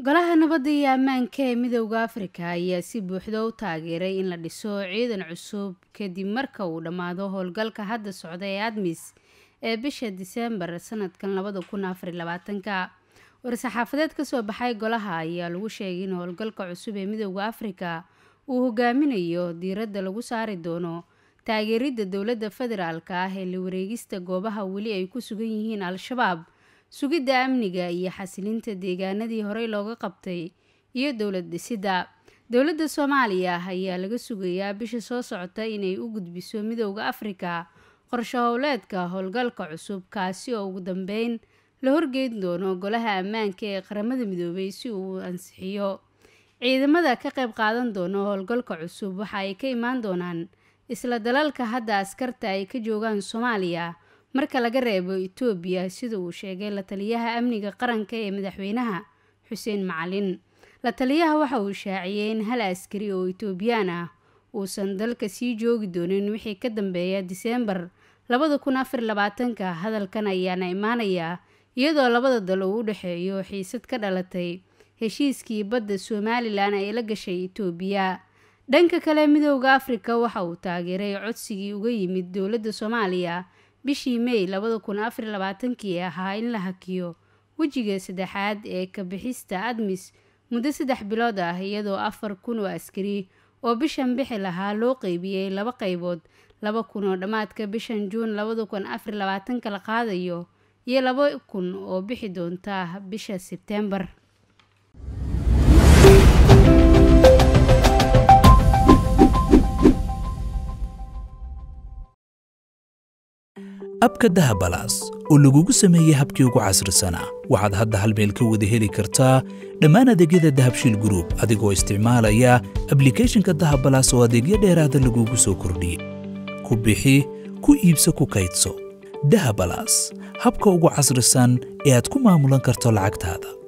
golaha nabadda iyo ammaanka ee midowda afrika ayaa si buuxda u taageeray in la dhiso ciidan cusub kadib marka uu dhammaado howlgalka hadda socda ee admis ee bisha diseembar sanadkan labada kun afar iyo labaatanka war-saxaafadeed kasoo baxay golaha ayaa lagu sheegay in howlgalka cusub ee midowda afrika uu hogaaminayo diiradda lagu saari doono taageeridda dowladda federaalka ah ee la wareegista goobaha weli ay ku sugan yihiin al-shabaab sugidda amniga iyo xasilinta deegaanadii horey looga qabtay iyo dowlad dhisidda dowladda soomaaliya ayaa laga sugayaa bisha soo socota inay u gudbiso midowda afrika qorsho howleedka howlgalka cusub kaasi oo ugu dambeyn la horgeyn doono golaha ammaanka ee qaramada midoobay si uu ansixiyo ciidamada ka qayb qaadan doono howlgalka cusub waxa ay ka imaan doonaan isla dalalka hadda askarta ay ka joogaan soomaaliya marka laga reebo itoobiya sida uu sheegay la taliyaha amniga qaranka ee madaxweynaha xuseen macalin la taliyaha waxa uu shaaciyey in hal askari oo itoobiyaan ah uusan dalka sii joogi doonin wixii ka dambeeya diseembar labada kun afar labaatanka hadalkan ayaana imaanayaa iyadoo labada dal uu u dhexeeyo xiisad ka dhalatay heshiiskii badda somalilan ay la gashay itoobiya dhanka kale midowda afrika waxa uu taageeray codsigii uga yimid dowladda soomaaliya bishii may labada kun afar labaatankii ahaa in la hakiyo wejiga saddexaad ee ka bixista admis muddo saddex bilood ah iyadoo afar kun oo askari oo bishan bixi lahaa loo qeybiyey laba qaybood laba kun oo dhammaadka bishan juun labada kun afar labaatanka la qaadayo iyo laba kun oo bixi doonta bisha sebtembar abka dahabalaas oo lagugu sameeyey habkii ugu casrisanaa waxaad hadda hal meel ka wada heli kartaa dhammaan adeegyada dahabshiil gruub adigoo isticmaalaya ablikeeshinka dahabalaas oo adeegyo dheeraada lagugu soo kordhiyey ku bixi ku iibso ku kaydso dahabalaas habka ugu casrisan ee aad ku maamulan karto lacagtaada